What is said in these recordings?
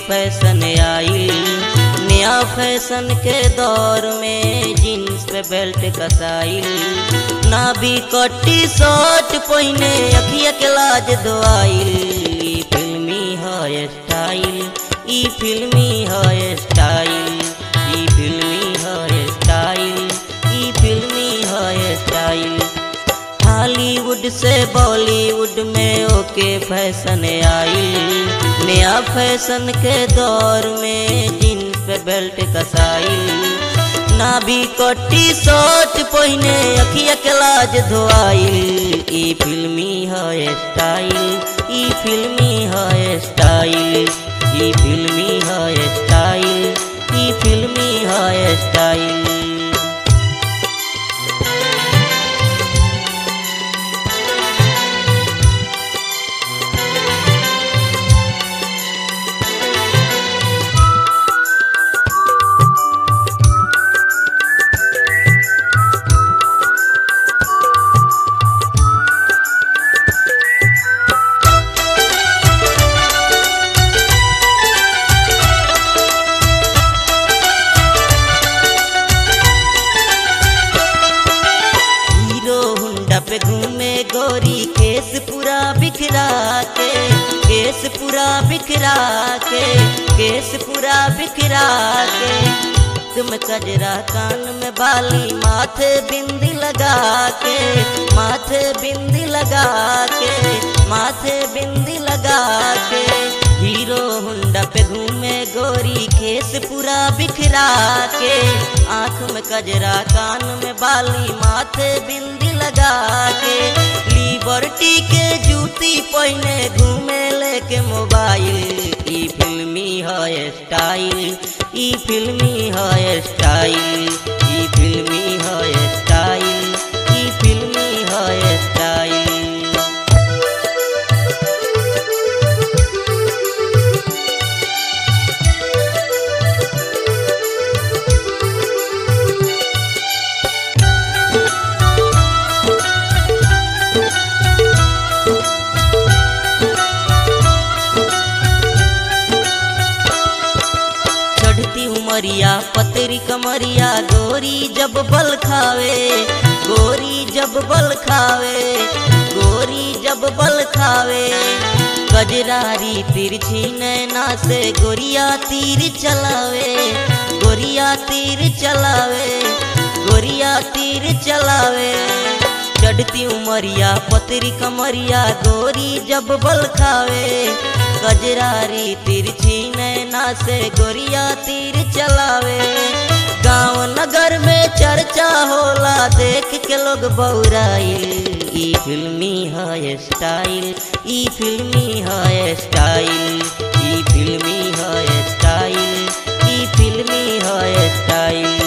fashion आई नया fashion के दौर में जीन्स पे बेल्ट कसाइल ना भी कट्टी शर्ट पहिने अखिया के लाज दोआइल ई फिल्मी है स्टाइल ई फिल्मी है स्टाइल ई फिल्मी है स्टाइल ई फिल्मी है स्टाइल हॉलीवुड से बॉलीवुड में ओके फैशन आई नया फैशन के दौर में जीन्स पे बेल्ट कसाई ना भी कट्टी शर्ट पहिने अखिया के लाज धोआइल ई फिल्मी है स्टाइल ई फिल्मी है स्टाइल ई फिल्मी है स्टाइल ई फिल्मी है स्टाइल हीरो हुंडा पे घूमे गोरी केस पूरा बिखरा के केस पूरा बिखरा के केस पूरा बिखरा के तुम कजरा कान में बाली माथे बिंदी लगा के माथे बिंदी लगा के माथे बिंदी लगा के हीरो हुंडा पे घूमे गोरी केस पूरा बिखरा के आंख में कजरा कान में बाली माथे बिंदी लगा के लिबर्टी के जूती पहने घूमे लेके मोबाइल ई फिल्मी है स्टाइल ई फिल्मी है स्टाइल ई फिल्मी है स्टाइल ई फिल्मी है स्टाइल चढ़ती उमरिया पतरी कमरिया गोरी जब बल खावे गोरी जब बल खावे गोरी जब बल खावे गजरारी तिरछी नैना से गोरिया तीर चलावे गोरिया तीर चलावे गोरिया तीर चलावे चढ़ती उमरिया पतरी कमरिया गोरी जब बल खावे गजरारी तिरछी नैना से गोरिया तीर चलावे गांव नगर में चर्चा होला देख के लोग बौराइल ई फिल्मी है स्टाइल ई फिल्मी है स्टाइल ई फिल्मी है स्टाइल ई फिल्मी है स्टाइल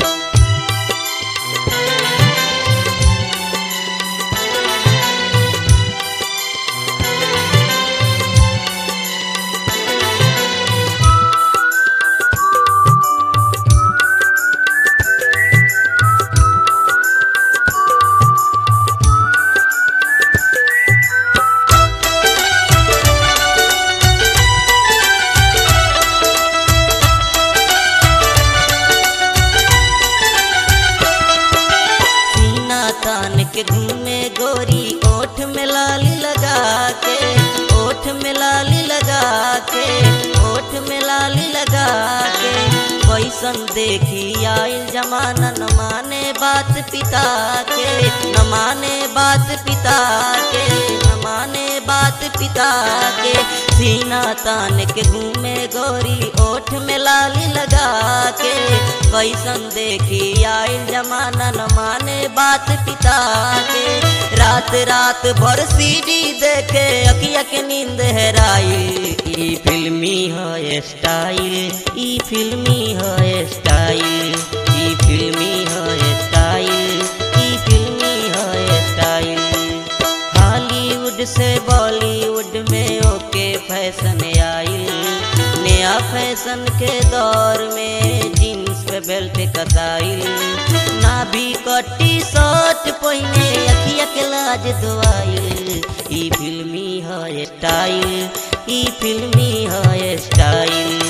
सीना तान के घूमे गोरी ओठ में लाली लगा के ओठ में लाली लगा के ओठ में लाली लगा के कैसन देखी आइल जमाना न माने बात पिता के न माने बात पिता के न माने बात पिता के सीना तान के घूमे गोरी ओठ में लाली लगा के कैसन देखी आइल जमाना न माने बात पिता के रात रात भर सीडी देखे अखिया के नींद हेराइल ई फिल्मी है स्टाइल ई फिल्मी है स्टाइल ई फिल्मी है स्टाइल ई फिल्मी है स्टाइल हॉलीवुड से बॉलीवुड में ओके फैशन आई नया फैशन के दौर में जीन्स पे बेल्ट कसाइल ना भी कट्टी शर्ट पहिने अखिया के लाज दुआइल ई फिल्मी है स्टाइल ई फिल्मी है स्टाइल